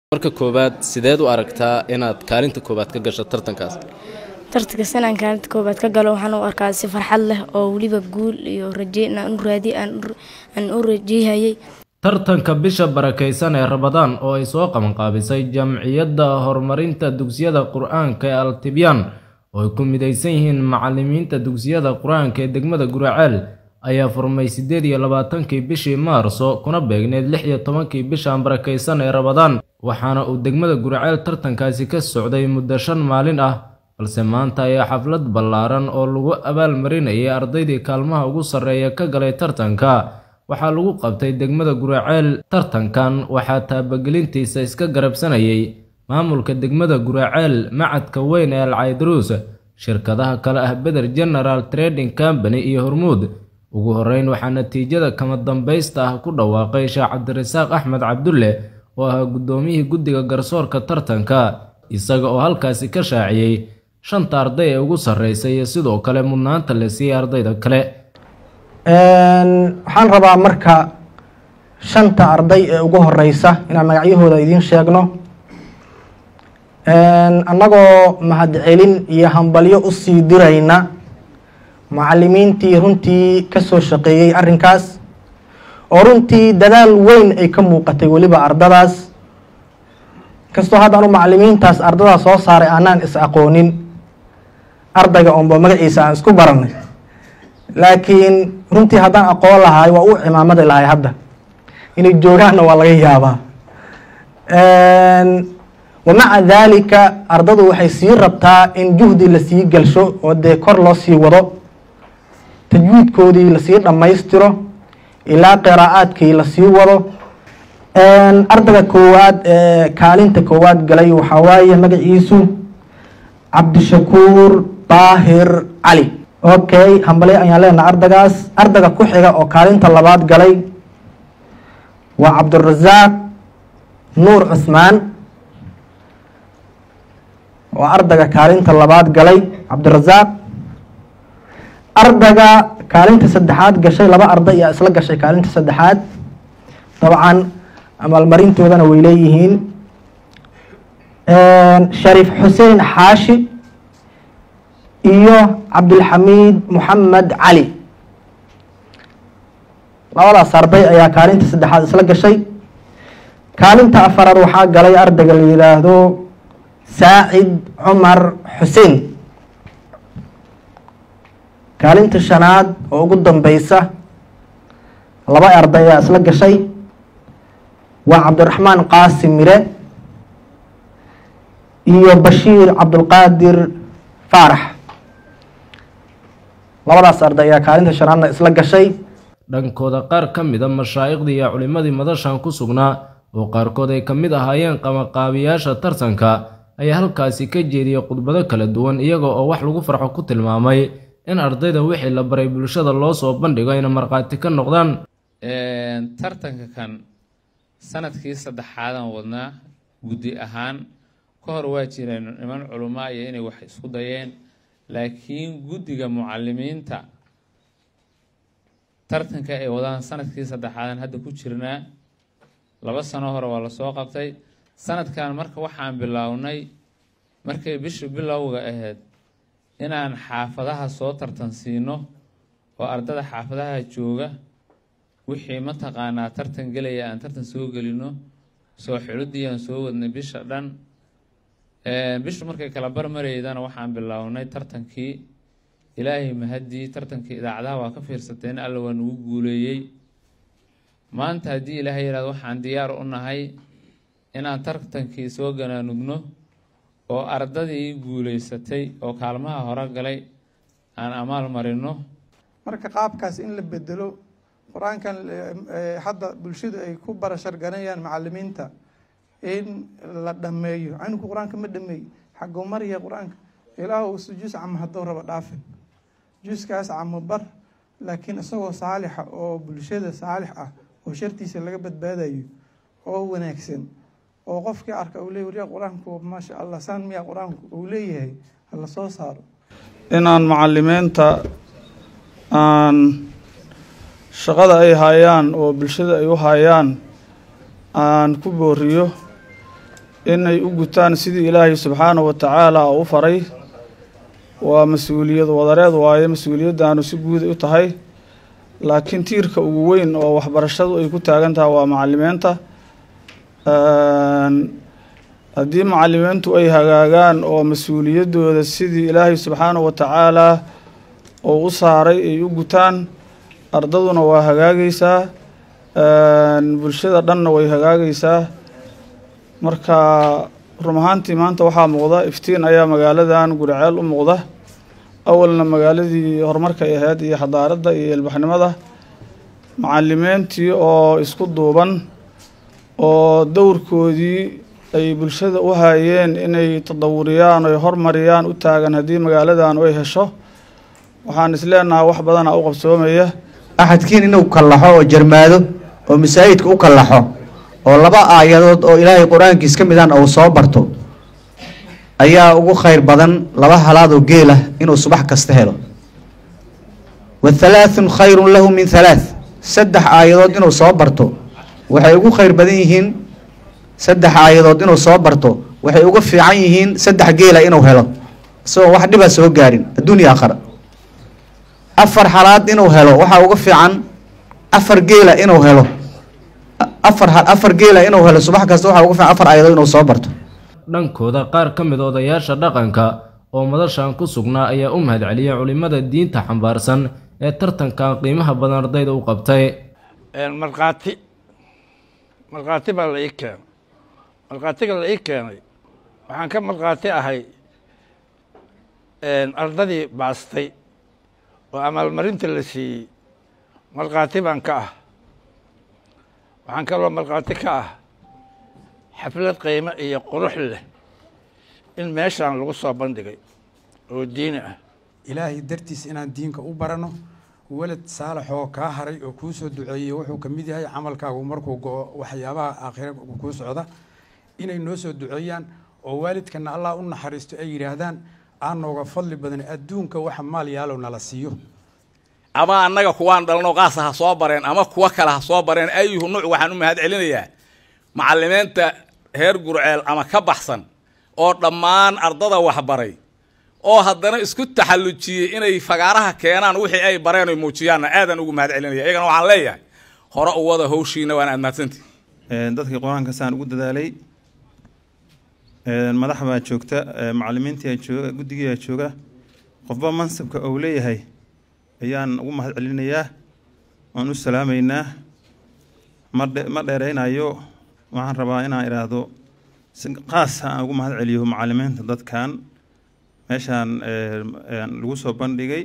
marka koowaad sideed u aragtaa inaad kaalinta koowaad ka gasho tartankaas tartankas inaan kaalinta koowaad ka galo waxaan u arkaa si farxad leh oo weliba guul iyo raje inaan u raadiy aan u rajeyhayay tartanka bisha barakaysan ee rabadaan oo ay soo qabanqaabisay jamciyadda horumarinta dugsiyada qur-aanka ee altibyaan oo ay ku midaysan yihiin macalimiinta dugsiyada qur-aanka ee degmada guraceel ayaa furmay siddeed iyo labaatankii bishii maarso kuna beegneyd lix iyo tobankii bishan barakaysan ee rabadaan waxaana uu degmada guraceel tartankaasi ka socday muddo shan maalin ah balse maanta ayaa xaflad ballaaran oo lagu abaalmarinayay ardaydii kaalmaha ugu sarreeya ka galay tartanka waxaa lagu qabtay degmada guraceel tartankan waxaa taabagelintiisa iska garabsanayay maamulka degmada guraceel macadka weyn ee alcaydaruus shirkadaha kale ah beder general trading company iyo hormuud ugu horreyn waxaa natiijada kama dambaysta ah ku dhawaaqay sheekh cabdirasaaq axmed cabdulle oo ahaa guddoomiyihii guddiga garsoorka tartanka isaga oo halkaasi ka shaaciyey shanta arday ee ugu sarreysay iyo sidoo kale mudnaanta la siiyey ardayda kale waxaan rabaa marka shanta arday ee ugu horeysa inaan magacyahooda idiin sheegno annagoo mahadcelin iyo hambalyo usii dirayna macalimiintii runtii kasoo shaqeeyey arrinkaas oo runtii dadaal weyn ay ka muuqatay weliba ardadaas kastoo haddaan u macalimiintaas ardadaas soo saaray aanaan is aqoonin ardayga oonba magaciisa aan isku baranay laakiin runtii haddaan aqoon lahaay waa u cimaamadi lahay hadda inay joogaanna waa laga yaabaa wamaca daalika ardadu waxay sii rabtaa in juhdi lasii gelsho oo dee kor loo sii wado tajwiidkoodii lasii dhammaystiro ilaa qiraa'aadkii lasii wado ardayga koowaad ee kaalinta koowaad galay waxaa waaye magaciisu cabdishakuur daahir cali okay hambale ayaan leenaha ardagaas ardayga ku xiga oo kaalinta labaad galay waa cabdirasaaq nuur cusmaan waa ardayga kaalinta labaad galay cabdirasaaq ardayga kaalinta saddexaad gashay laba arday ayaa isla gashay kaalinta saddexaad dabcan amaalmarintoodana way leeyihiin shariif xuseen xaashi iyo cabdilxamiid moxamed cali labadaas arday ayaa kaalinta saddexaad isla gashay kaalinta afaraad waxaa galay ardayga la yidhaahdo saacid cumar xuseen kaalinta shanaad oo ugu dambeysa laba arday ayaa isla gashay waa cabdiraxmaan qaasim mire iyo bashiir cabdulqaadir faarax labadaas arday ayaa kaalinta shanaadna isla gashay dhankooda qaar ka mida mashaa'iqdii iyo culimmadii madashan ku sugnaa oo qaarkood ay ka mid ahaayeen qamaqaabiyaasha tartanka ayaa halkaasi ka jeediyey khudbado kala duwan iyaga oo wax lagu farxo ku tilmaamay in ardayda wixii la baray bulshada loo soo bandhigo ayna markhaati ka noqdaan tartanka kan sanadkii saddexaadan wadnaa guddi ahaan ka hor waa jireen niman culumaa iyo inay wax isku dayeen laakiin guddiga mucalimiinta tartanka ay wadaan sanadkii saddexaadan hadda ku jirnaa laba sano hore waa lasoo qabtay sanadkan marka waxaan bilownay markay bisha bilowga ahayd inaan xaafadaha soo tartan siino oo ardada xaafadaha jooga wixii mataqaanaa tartan gelaya aan tartan soo gelino soo xulidii aan soo wadnay bisha dhan bishu markay kala barmaraydana waxaan bilownay tartankii ilaahay mahadii tartankii idaacadaha waa ka fiirsateen alla waa nagu guuleeyey maanta haddii ilaahay yihahdo waxaan diyaar u nahay inaan tartankii soo ganaanugno oo ardadii guuleysatay oo kaalmaha hore galay aan amaal marino marka qaabkaas in la bedelo qur-aankan hadda bulshadu ay ku barasharganayaan macalimiinta in la dhameeyo canugu qur-aanka ma dhameey xaguu marya qur-aanka ilaahu juus camo hadduu rabo dhaafin juuskaas camo bar laakiin isagoo saalixa oo bulshada saalix ah oo shartiisa laga badbaadayo oo wanaagsan oo qofkii arka uu leey waryaa qur-aanku maasha allah saan miyaa qur-aanku uu leeyahay hala soo saaro inaan macalimiinta aan shaqada ay hayaan oo bulshada ay u hayaan aan ku booriyo inay u gutaan sidii ilaahay subxaanahu wa tacaala u faray waa mas-uuliyad wadareed waaye mas-uuliyaddaanu si guud u tahay laakiin tiirka ugu weyn oo waxbarashadu ay ku taagan tahay waa macalimiinta haddii macalimiintu ay hagaagaan oo mas-uuliyaddooda sidii ilaahay subxaanahu wa tacaalaa oo u saaray ay u gutaan ardaduna waa hagaagaysaa bulshada dhanna way hagaagaysaa marka run ahaantii maanta waxaa muuqda iftiin ayaa magaaladan guriceel u muuqda awalna magaaladii horumarka ay ahayd iyo xadaaradda iyo ilbaxnimada macalimiintii oo isku duuban oo dowrkoodii ay bulshada u hayeen inay tadawuriyaan oy hormariyaan u taagan haddii magaaladan ay hesho waxaan isleenahay wax badana u qabsoomaya axadkiin inuu kallaxo oo jarmaado oo masaajidka u kallaxo oo laba aayadood oo ilaahay qur-aankiis ka midaan uu soo barto ayaa ugu khayr badan laba halaad oo geel ah inuu subax kasta helo wa halaathun khayrun lahu min halaath saddex aayadood inuu soo barto waxay ugu khayr badan yihiin saddex aayadood inuu soo barto waxay uga fiican yihiin saddex geela inuu helo isagoo wax dhiba soo gaarin adduunya aakhara afar halaad inuu helo waxaa uga fiican afar geela inuu helo afar afar geela inuu helo subax kasta waxaa uga fiican afar aayadood inuu soo barto dhankooda qaar ka mid odayaasha dhaqanka oo madashan ku sugnaa ayaa u mahadceliyay culimmada diinta xambaarsan ee tartankan qiimaha badan ardayda u qabtay markhaati markhaati baa la ii keenay markhaatiga la ii keenay waxaan ka markhaati ahay ardadii baastay oo amaalmarinta la siiyey markhaati baan ka ah waxaan kaloo markhaati ka ah xaflad qiimo iyo qurux leh in meeshaan lagu soo bandhigay oo diini ah ilaahay dartiis inaan diinka u barano welad saalaxoo kaa haray oo kuu soo duceeyey wuxuu ka mid yahay camalkaagu markuu go-o waxyaabaha aakhira kuu socda inay noo soo duceeyaan oo waalidkana allah u naxariisto ay yidhaahdaan aan nooga fadli badan adduunka waxa maal yaalow nala siiyo ama annaga kuwaan dhalno qaasa ha soo bareen ama kuwa kale ha soo bareen ayuhu nuuc waxaan u mahad celinayaa macalimiinta heer gurceel ama ka baxsan oo dhammaan ardada waxbaray oo haddana isku taxallujiyey inay fagaaraha keenaan wixii ay bareen oy muujiyaanna aadaan ugu mahad celinaya iyagana waxaan leeyahay hore u wada hawshiina waan aad mahadsantihi dadkii qur-aanka saan ugu dadaalay madax baa joogta macalimiintii jooga guddigiiaa jooga qofba mansabka uu leeyahay ayaan ugu mahad celinayaa waan u salaamaynaa ma dheeraynayo waxaan rabaa inaan idhaahdo si qaasa aan ugu mahad celiyo macalimiinta dadkan meeshaan lagu soo bandhigay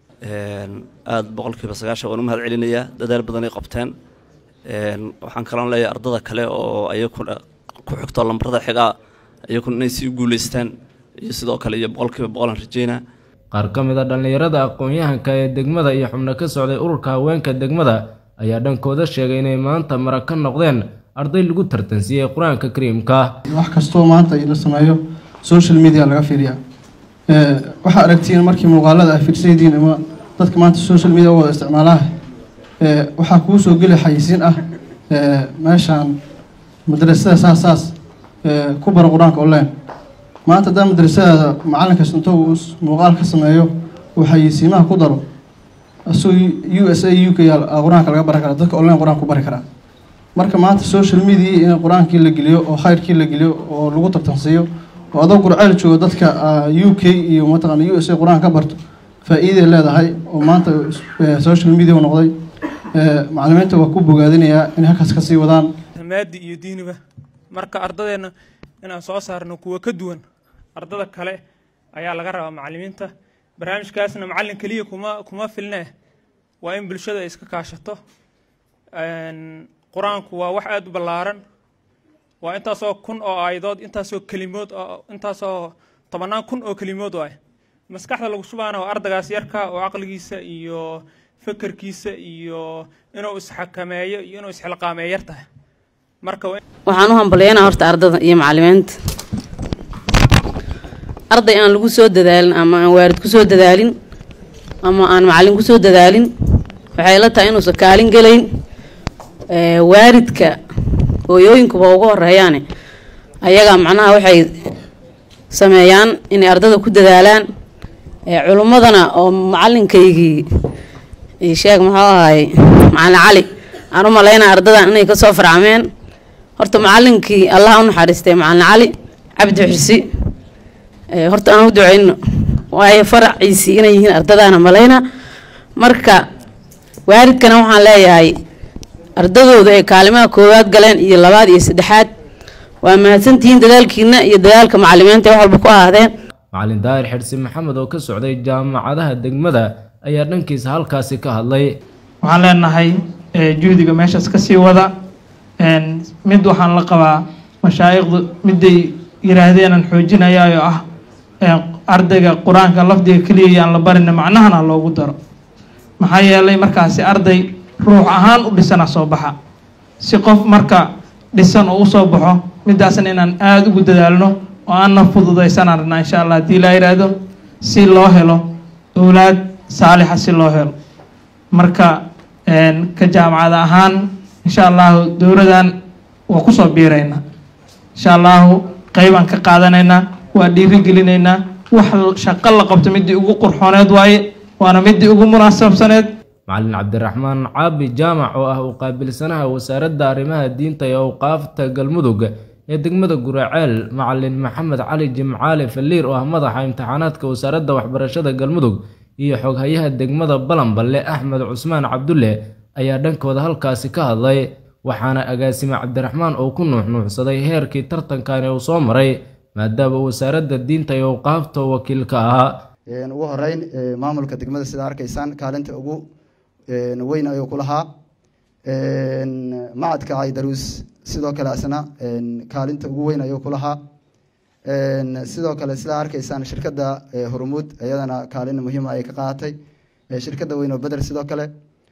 aada boqolkiiba sagaashan waan u mahad celinayaa dadaal badan ay qabteen waxaan kaloon leeyahay ardada kale oo ayakuna ku xigto lambarada xigaa iyakuna inay sii guuleystaan iyo sidoo kale iyo boqolkiiba boqolan rajeynaa qaar ka mid a dhallinyarada aqoon-yahanka ee degmada iyo xubno ka socday ururka haweenka degmada ayaa dhankooda sheegay inay maanta mara ka noqdeen arday lagu tartansiiyey qur-aanka kariimka wax kastoo maanta la sameeyo social media laga fiiriyaa waxaa aragtiin markii muuqaalada ah fiirsaydiin ama dadka maanta social media u wada isticmaalaha waxaa kuu soo geli xayisiin ah meeshaan madrasada saas saas ku bara qur-aanka online maanta haddaa madrasadaada macalinkaas inta uu muuqaal ka sameeyo uu xayisiimaha ku daro asagoo u s a u k qur-aanka laga baran karaa dadka online qur-aanka ku bari karaa marka maanta social media in qur-aankii la geliyo oo khayrkii la geliyo oo lagu tartansiiyo oo adoo gurceel jooga dadka u k iyo mataqaana u s a qur-aan ka barto faa-iiday leedahay oo maanta social media u noqday macalimiinta waa ku bogaadinayaa inay halkaas kasii wadaan maadi iyo diiniba marka ardadeenna inaan soo saarno kuwa ka duwan ardada kale ayaa laga rabaa macalimiinta barnaamijkaasna macallin keliya kuma kuma filne waa in bulshada ay iska kaashato qur-aanku waa wax aada u ballaaran waa intaasoo kun oo aayadood intaasoo kelimood intaasoo tobannaan kun oo kelimood oo ah maskaxda lagu shubaana waa ardagaas yarka oo caqligiisa iyo fekerkiisa iyo inuu isxakameeyo iyo inuu isxilqaameeyo yar tahay marka waxaan u hambalyeynaa horta ardada iyo macalimiinta arday aan lagu soo dadaalin ama aan waarid ku soo dadaalin ama aan macalin ku soo dadaalin waxay la tahay inuusan kaalin gelayn waaridka hooyooyinkuba ugu horeeyaane ayaga macnaha waxay sameeyaan inay ardada ku dadaalaan culummadana oo macalinkaygii sheeg muxuu ahay macalin cali aan u malaynaa ardadan inay kasoo farcameen horta macalinkii allah u naxariistay macalin cali cabdi xirsi horta aan u duceyno waayo faraciisii inay yihiin ardadaana malayna marka waalidkana waxaan leeyahay ardadooda ay kaalimaha koowaad galeen iyo labaad iyo saddexaad waa mahadsantihiin dadaalkiina iyo dadaalka macalimiinta wax walba ku ahaadeen macalin daahir xirsi maxamed oo ka socday jaamacadaha degmada ayaa dhankiisa halkaasi ka hadlay waxaan leenahay juhdiga meeshaas kasii wada mid waxaan la qabaa mashaayikhdu miday yiraahdeenan xoojinayaayo ah ardayga qur-aanka lafdiga keliya yaan la barina macnahana loogu daro maxaa yeelay markaasi arday ruux ahaan u dhisana soo baxa si qof marka dhisan oo usoo baxo midaasna inaan aada ugu dadaalno oo aanna fududaysanaan rabnaa insha allah haddii laa yidhaahdo si loo helo owlaad saalixa si loo helo marka ka jaamacad ahaan insha allahu dowladan waa kusoo biiraynaa insha allahu qeybaan ka qaadanaynaa waa dhiirigelinaynaa wax shaqo la qabto midii ugu qurxooneed waaye waana midii ugu munaasabsaneed macalin cabdiraxmaan caabi jaamac oo ah u qaabilsanaha wasaaradda arrimaha diinta ee awqaafta galmudug ee degmada guraceel macalin maxamed cali jimcaale faliir oo ah madaxa imtixaanaadka wasaaradda waxbarashada galmudug iyo xoghayaha degmada balanballe axmed cusmaan cabdulle ayaa dhankooda halkaasi ka hadlay waxaana agaasime cabdiraxmaan oo ku nuuxnuuxsaday heerkii tartankani uu soo maray maadaama wasaaradda diinta iyo awqaafta wakiilka ahaa ugu horeyn maamulka degmada sida arkaysaan kaalinta ugu weyn ayuu ku lahaa macadka caydaruus sidoo kale asna kaalinta ugu weyn ayuu ku lahaa sidoo kale sidaa arkaysaan shirkadda hormuud iyadana kaalin muhiima ay ka qaadatay shirkadda weyn oo beder sidoo kale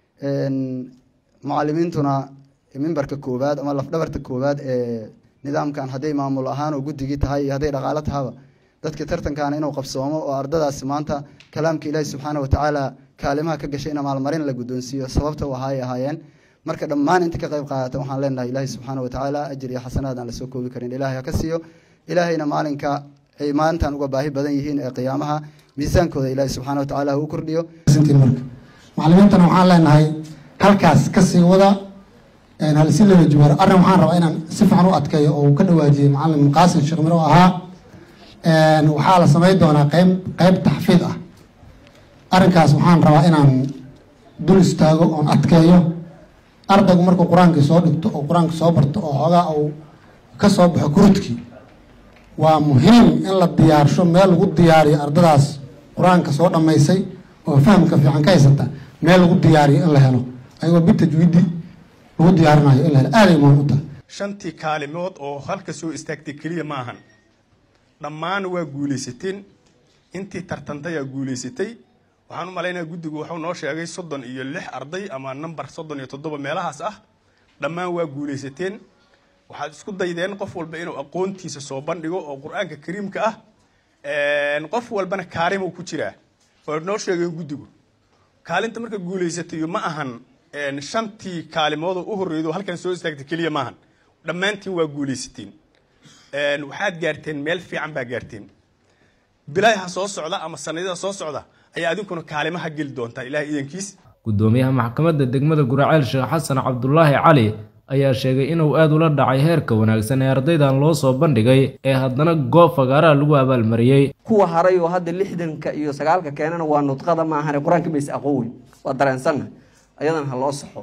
macalimiintuna mimbarka koowaad ama lafdhabarta koowaad ee nidaamkan hadday maamul ahaan oo guddigii tahay iyo hadday dhaqaalo tahaba dadka tartankan inuu qabsoomo oo ardadaasi maanta kalaamka ilaahi subxaana watacaala kaalimaha ka gashay in maalmarin la guddoonsiiyo sababta u ahaay ahaayeen marka dhammaan inta ka qayb qaadata waxaan leenahay ilaahi subxaana watacaala ajir iyo xasanaad aan lasoo koobi karin ilaahay ha ka siiyo ilaahayna maalinka ay maalintan uga baahi badan yihiin ee qiyaamaha miisaankooda ilaahi subxaana watacaala ha u kordhiyo macalimiintana waxaan leenahay halkaas kasii wada halsi laba jubaar arrin waxaan rabaa inaan si fiican u adkeeyo oo uu ka dhawaajiyey macalin qaasim sheekh miro ahaa waxaa la samayn doonaa qeyb qeyb taxfiid ah arrinkaas waxaan rabaa inaan dul istaago oon adkeeyo ardaygu markuu qur-aankii soo dhigto oo qur-aanka soo barto oo xoogaa uu ka soo baxo kurudkii waa muhiim in la diyaarsho meel lagu diyaariyo ardadaas qur-aanka soo dhammaysay oo fahamka fiican ka haysata meel lagu diyaariyo in la helo ayagoo bitajwiidi lagu diyaarinayo in la helo aaday muhiim u tahay shantii kaalimood oo halka soo istaagtay keliya maahan dhammaan waa guulaysateen intii tartantay aa guulaysatay waxaan u malaynaya guddigu wuxuu noo sheegay soddon iyo lix arday ama namber soddon iyo toddoba meelahaas ah dhammaan waa guulaysateen waxaad isku daydeen qof walba inuu aqoontiisa soo bandhigo oo qur-aanka kariimka ah qof walbana kaalimuu ku jiraa oo noo sheegay guddigu kaalinta marka guulaysatayo ma ahan shantii kaalimood oo u horreydo halkan soo istaagtay keliya maahan dhammaantiin waa guulaysateen waxaad gaarteen meel fiican baa gaarteen bilaaha soo socda ama sanadada soo socda ayaa adinkuna kaalimaha geli doontaa ilahay idankiis gudoomiyaha maxkamadda degmada guraceel sheekh xasan cabdulaahi cali ayaa sheegay inuu aada ula dhacay heerka wanaagsan ee ardaydan loo soo bandhigay ee haddana goob fagaaraha lagu abaalmariyey kuwa haray oo hadda lixdanka iyo sagaalka keenana waa nudqada maahane qur-aanka mayse aqoon weyn waa dareensanna ayadana ha loo saxo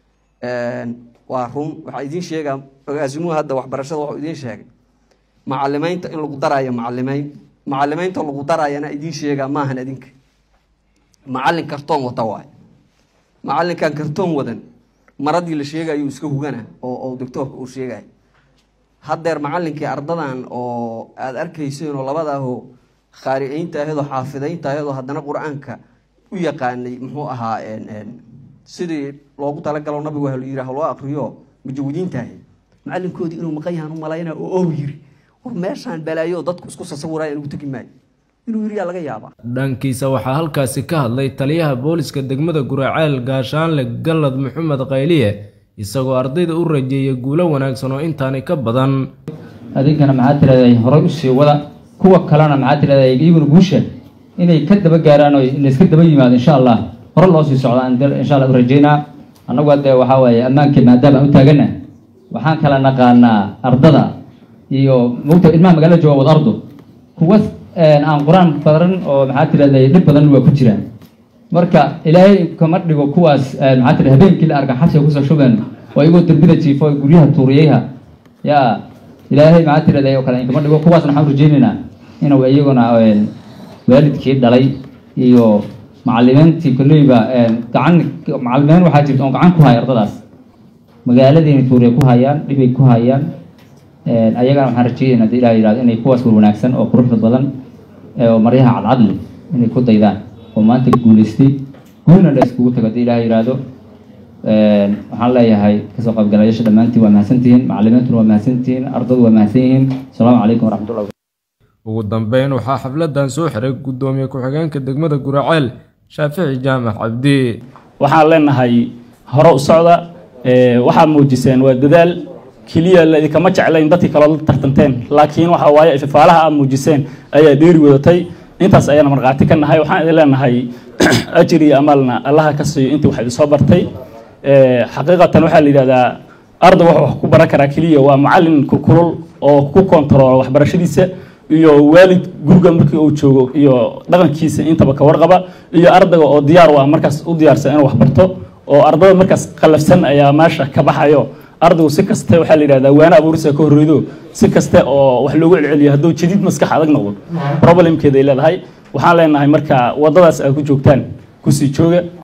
waa run waxaa idiin sheegaa agaasimuhu hadda waxbarashada waxuu idiin sheegay macalimeynta in lagu daraayo macalimeyn macalimeynta lagu daraayana idiin sheegaa maahan adinka macalin kartoon wata waay macalinkan kartoon wadan maradii la sheegayo iska hugana oo oo doctoorka uu sheegay haddeer macalinkii ardadan oo aada arkayseen oo labadaahoo khaariceynta ahedoo xaafideynta ahedoo haddana qur-aanka u yaqaanay muxuu ahaa sidii loogu talagalo nabigu ha yiri haloo akriyo mujawidiintaahi macalinkoodii inuu maqan yahan u malayna oo ow yiri war meeshaan balaayo dadku isku sasawiraya inugu tegi maayo inuu yiri yaa laga yaabaa dhankiisa waxaa halkaasi ka hadlay taliyaha booliska degmada guraceel gaashaanle gallad maxamed qayliye isagoo ardayda u rajeeyay guulo wanaagsan oo intaani ka badan adinkana maxaa tiraday horay usii wada kuwa kalena maxaa tiraday iyaguna guusha inay ka daba gaaraan oo layska daba yimaado insha allah hore loo sii socdaan insha allah u rajeynaa annagu hadde waxaa waaye ammaankii maadaama aan u taagana waxaan kala naqaanaa ardada iyo mogta ilmaha magaalada jooga wad ardo kuwa aan qur-aan badan oo maxaa tiraday dhib badan waa ku jiraan marka ilaahay kama dhigo kuwaas maxaa tira habeenkii la arka xabsiga kusoo shubeen oo iyagoo derbida jiifo guryaha tuuriyeyha yaa ilaahay maxaa tiraday oo kale in kama dhigo kuwaasna waxaan rajeynaynaa inuu iyaguna waalidkii dhalay iyo macalimiintii kolleyba gacan macalimiin waxaa jirta oon gacan ku haya ardadaas magaaladiina tuuriya ku hayaan dhibay ku hayaan ayagana waxaan rajeynayna hadii ilaah yihahdo inay kuwaas war wanaagsan oo quruxda badan oo maryaha cadcadle inay ku daydaan oo maanta guulaystay guulna la iskugu tago hadii ilaah yihahdo waxaan leeyahay kasoo qaybgalayaasha dhammaantiin waa mahadsantihiin macalimiintuna waa mahadsantihiin ardadu waa mahadsan yihiin asalaamu calaykum waraxmatullahi ugu dambeyn waxaa xafladan soo xiray gudoomiye ku-xigeenka degmada guraceel shaafici jaamac cabdi waxaan leenahay hore u socda waxaad muujiseen waa dadaal keliya laidinkama jeclayn dadkii kaloo la tartanteen laakiin waxa waaye ifafaalaha aad muujiseen ayaa dheeri wadatay intaas ayaana markhaati ka nahay waxaan idin leenahay ajir iyo amaalna allaha ka siiyo intii wax idin soo bartay xaqiiqatan waxaa la yidhahdaa arday wuxuu wax ku baran karaa keliya waa macalin kulkulul oo ku kontaroola waxbarashadiisa iyo waalid guriga markii uu joogo iyo dhaqankiisa intaba ka warqaba iyo ardayga oo diyaar u ah markaas u diyaarsan inuu waxbarto oo ardada markaas qalafsan ayaa meesha ka baxayo ardaygu si kaste waxaa la yidhahdaa waana abuurisa ka horreydo si kaste oo wax loogu celceliyo hadduu jadiid maskax adag noqdo problemkeeda ay leedahay waxaan leenahay marka waddadaas aad ku joogtaan kusii jooga